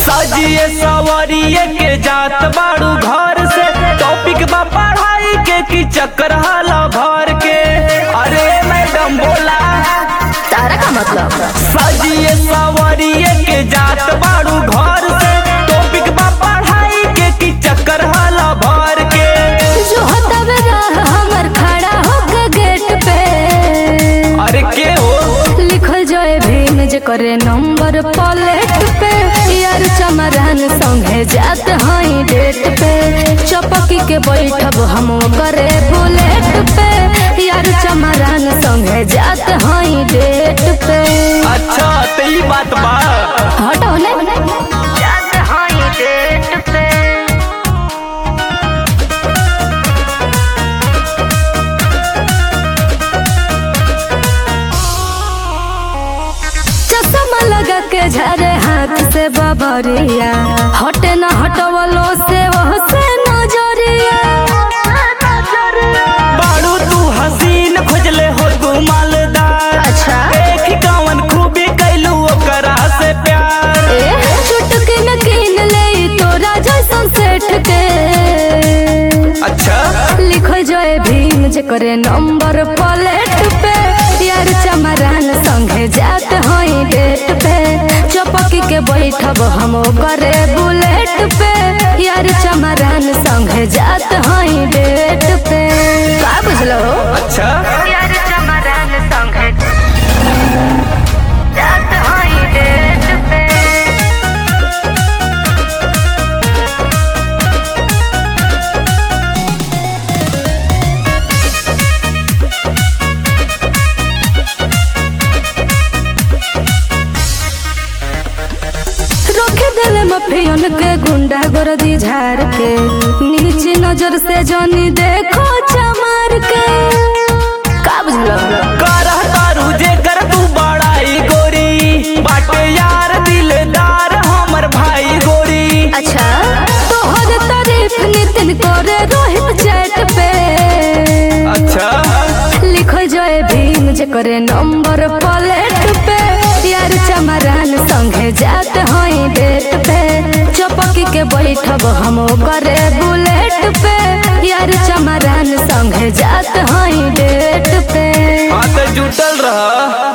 सजिए सवरिए के जात बाड़ू घर से टॉपिक बा पढ़ाई के की चक्कर हाला भर के अरे मैडम बोला तारा का मतलब सजिए सवरिए के जात बाड़ू घर से टॉपिक बा पढ़ाई के की चक्कर हाला भर के जो हतब रह हमर खड़ा होके गेट पे अरे के हो लिखल जाए भीम जे करे नंबर प्लेट पे यार चमरान संगे जात हई डेट पे चपकी के बैठब हम करे बुलेट पे यार चमरान संगे जात हई डेट पे अच्छा तो ई बात बा हटो ने जात हई डेट पे चश्मा लगा के झरे हाथ से बबरिया हटे न हटवलो से वह से नजरिया बाड़ू तू हसीन खोजले हो तू मालदार अच्छा। देख कवन खूबी कैलू ओकरा से प्यार ए चुटकी न कीन ले तोरा जैसन सेठ के अच्छा लिखल जाए भीम जे करे नंबर प्लेट पे यार चमरान संगे जात हई डेट पे चपकी के बैठब हम करे बुलेट पे यार चमरान संगे जात हई डेट पे का बुझलो अच्छा यार चमरान संगे जात हई डेट पे रोके दिल मफियन के गुंडा गर्दी झार के नीचे नजर से जानी देखो चमार के का बुझलो करह तारू जे कर तू बड़ाई गोरी बाटे यार दिलदार हमर भाई गोरी अच्छा तोहर तारीफ नितिन करे रोहित चैट पे अच्छा लिखल जाए भीम जे करे नंबर प्लेट पे यार चमरान संगे जात हई डेट पे चपकी के बैठब हम करे बुलेट पे यार चमरान संगे जात हई डेट पे हाँ तो जुटल रह